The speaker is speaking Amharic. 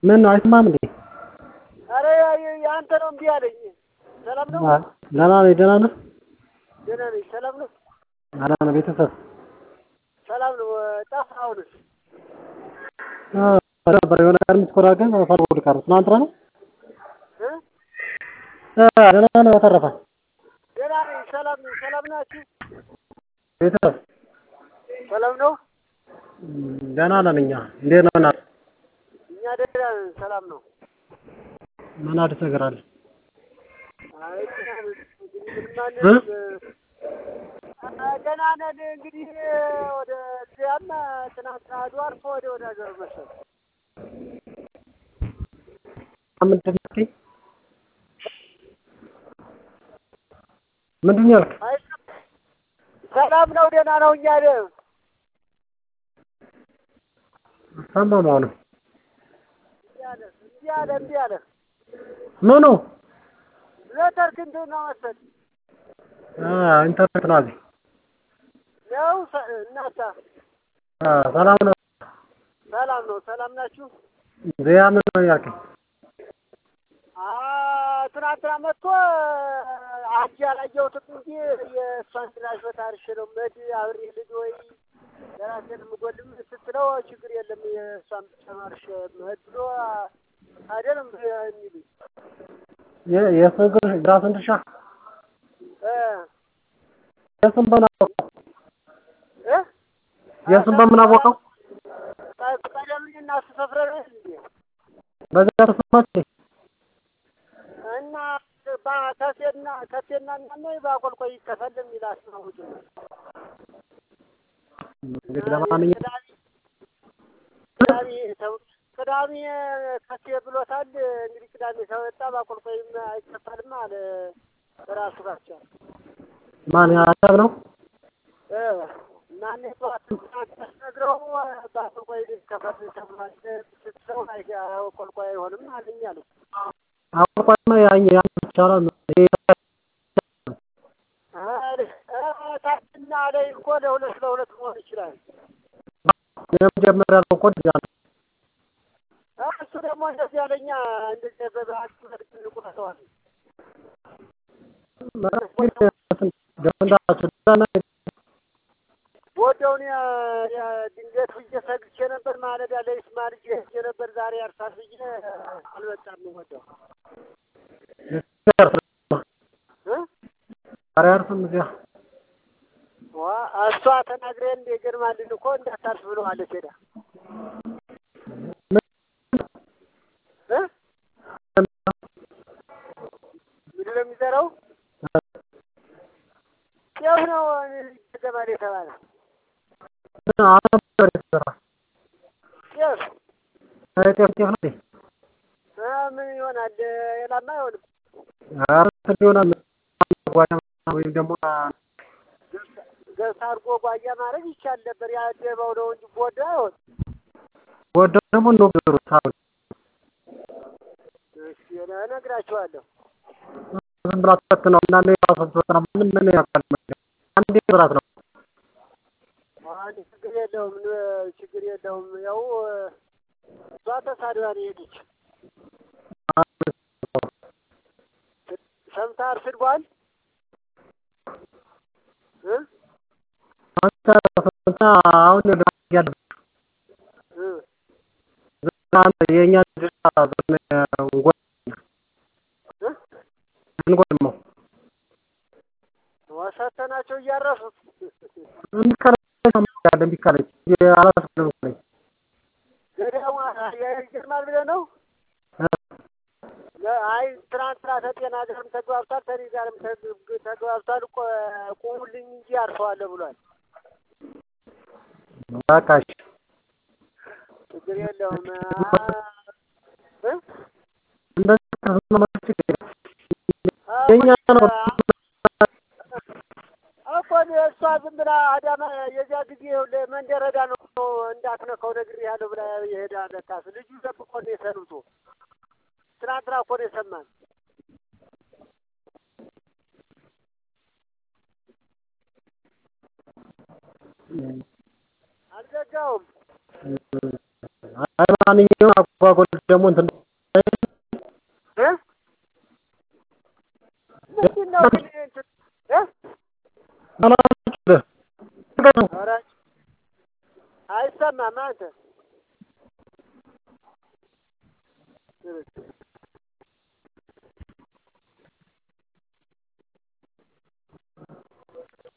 ምን ነው አይሰማም እንዴ? ኧረ የአንተ ነው እምቢ አለኝ። ሰላም ነው? ደህና ነኝ። ደህና ነህ? ደህና ነኝ። ሰላም ነው? ደህና ነህ? ቤተሰብ ሰላም ነው። ጠፋህ አሁንስ? ነበር የሆነ ቀን የምትኮራ ግን ፈርቦ ቀረ። ትናንትና ነው እ ደህና ነው። በተረፈ ደህና ነኝ። ሰላም ነኝ። ሰላም ናችሁ? ቤተሰብ ሰላም ነው? ደህና ነን እኛ። እንዴት ነው እናት? እኛ ደህና ነን። ሰላም ነው። ምን አዲስ ነገር አለ? አይ ደህና ነን። እንግዲህ ምንም እ? አንልም። ደህና ነን። እንግዲህ ወደ እዚያም ትናንትና አድዋ አልፎ ወደ ወደ ሀገር መሰል ምንድን ነው ያልከኝ? ምንድን ነው ያልክ? አይ ሰላም ነው። ደህና ነው። እኛ ደህና ሰማሁ አሁንም እምቢ አለ እምቢ አለ እምቢ አለ ምኑ ኔትወርክ እንትን ነው መሰል አ ኢንተርኔት ነው አለኝ። ነው ሰ- እናታ አ ሰላም ነው። ሰላም ነው። ሰላም ናችሁ? ዚያ ምን ነው ያልከኝ? አ ትናንትና መጥቶ አጅ አላየሁትም እንጂ የእሷን ትናሽ በታርሽ ነው መድ አብሬ ልጅ ወይ የራሴን የምጎልም ስትለው ችግር የለም የእሷን ብቻ ማርሽ መድ ብሎ አይደለም የሚሉኝ የ- የእሱን ግን የራስን ድርሻ እ የእሱን በምን አወቀው? እ የእሱን በምን አወቀው? ቀደምኝ እና እሱ ሰፍረን እንዴ በዚያ ተሰማች እና ከሴና ከሴና እና በአቆልቆይ ይከፈል የሚል አስማውጭ ነው። እንግዲህ ለማንኛውም ቅዳሜ ተው- ቅዳሜ ከሴ ብሎታል። እንግዲህ ቅዳሜ ተወጣ በአቆልቆይም አይከፈልም አለ ራሱ ጋቻ ማን ያሰብ ነው? እ እና እኔ ጠዋት ነግረው በአቆልቆይ ሊከፈል ተብሏል ስትለው አይ አቆልቆይ አይሆንም አለኝ አለ። አሁን ቆይማ ያኝ ያን ይቻላል። ይሄ ታችና ላይ እኮ ለሁለት ለሁለት መሆን ይችላል። የመጀመሪያ ነው እኮ እንደዚያ ነው። እሱ ደግሞ እንደዚህ ያለኛ እንደዚህ በባህል መልክ እንቁረጠዋል። ገንዳቸው ደህና ወደውን ድንገት ብዬ ሰግቼ ነበር። ማለዳ ላይ ስማ ልጅ ሄጄ ነበር ዛሬ ያርሳል ብዬ አልመጣም። ወደው እ ዛሬ አርፍም እዚያ ዋ እሷ ተናግሬ እንደ ገርማልን እኮ እንዳታርፍ ብለዋለች። ሄዳ እ ምንድን ነው የሚዘራው? ጤፍ ነው ገባል የተባለ አሁን ነበር የተሰራ ጤፍ ጤፍ ጤፍ ነው እንዴ? እ ምን ይሆናል? ሌላማ አይሆንም። ኧረ እንትን ይሆናል ጓዳ ወይም ደግሞ ገብስ አድርጎ ጓያ ማድረግ ይቻል ነበር። ያደባው ነው እንጂ ቦዳ አይሆን። ወደ ደግሞ ነው ብሩ ታው እሺ እነግራችኋለሁ። ዝም ብላ ተፈትነው እና ነው ራሱ ተፈትነው ምን ምን ያካል አንዴ ብራት ነው አንድ ችግር የለውም፣ ችግር የለውም። ያው እሷ ተሳድባ ነው የሄደች። ሰምተሃል ስድቧን እ አንተ ፈንታ አሁን ያለ እ አንተ የኛ ድርሻ እንጎ እ እንጎልመው ወሰተናቸው እያረሱት እንዲካለ እንዲካለ አላስፈልግም ነኝ ገዳሙ ይገርማል ብለህ ነው። አይ ትናንትና ተጤና ጋርም ተግባብቷል፣ ተኔ ጋርም ተግ- ተግባብቷል። ቆ- ቁሙልኝ እንጂ አርሰዋለሁ ብሏል። በቃ እሺ ችግር የለውም። አ- እ? እንደዚህ ከስማማች አዎ፣ የኛ ነው እኮ እኔ እሷ ዝም ብላ አዳማ የዚያ ጊዜ መንደረዳ ነው እንዳትነካው ነግሬሃለሁ ብላ የሄዳ ለካስ ልጁ ደብቆ ነው የሰሩት። ትናንትና እኮ ነው የሰማን። አልዘጋውም። አይ ማንኛውም አጓጉል ደግሞ እንትን እ ምንድን ነው ግን እንትን እ